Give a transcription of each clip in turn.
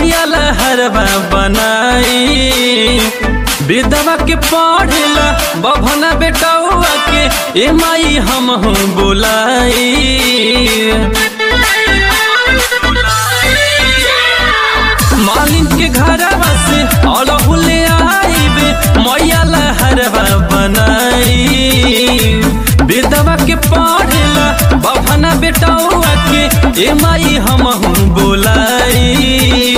मैया लहरवा बनाई विधवा के पढ़ेला बभना बेटौआ के ए माई हम हूँ बोलाई मालिन के घरवा से अड़हुले आईबे मैया लहरवा बनाई विधवा के पढ़ेला बभना बेटौआ के ए माई हम हूँ बोलाई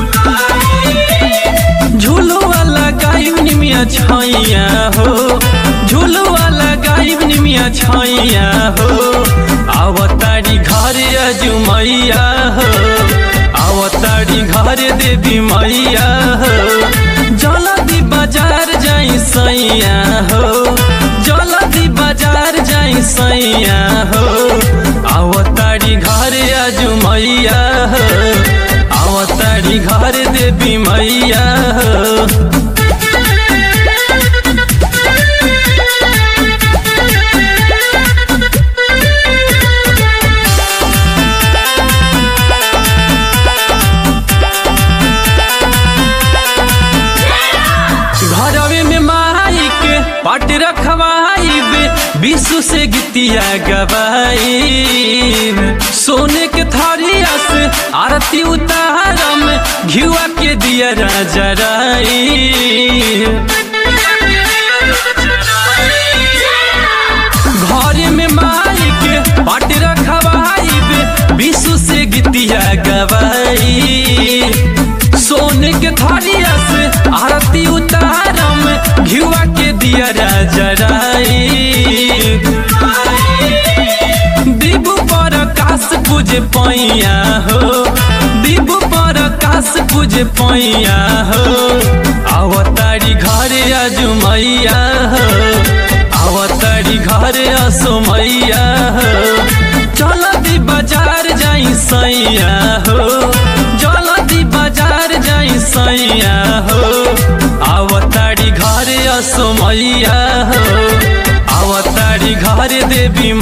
झूलुआ लगाई निमिया छैया हो झूलुआ लगाई निमिया छैया हो आवतारी घर अजुमैया हो आवतारी घर देवी मैया हो जलदी बाजार जाई सैया हो जलदी बाजार जाई सैया हो आवतारी घर अजुमैया हो आवतारी घर देवी मैया हो घरवे में माई के पाट रखवाई बे विश्व से गीतिया गवाई सोने के थारिया से आरती उतारम घिवा के दिया जराई घर में माई के पाट रखवाई बे विश्व से गीतिया गवाई सोने के थारिया से आरती उतारम घिवा के दिया जराई दीबू पर काश पूजे पैया हो दीबू पर काश पूजे पैया हो आवतारी घर अजुमैया हो आवतारी घर असुमैया हो चलती बाजार जाई सैया हो जलदी बाजार जाई सैया हो आवतारी घर असुमैया हो आवतारी घर देवी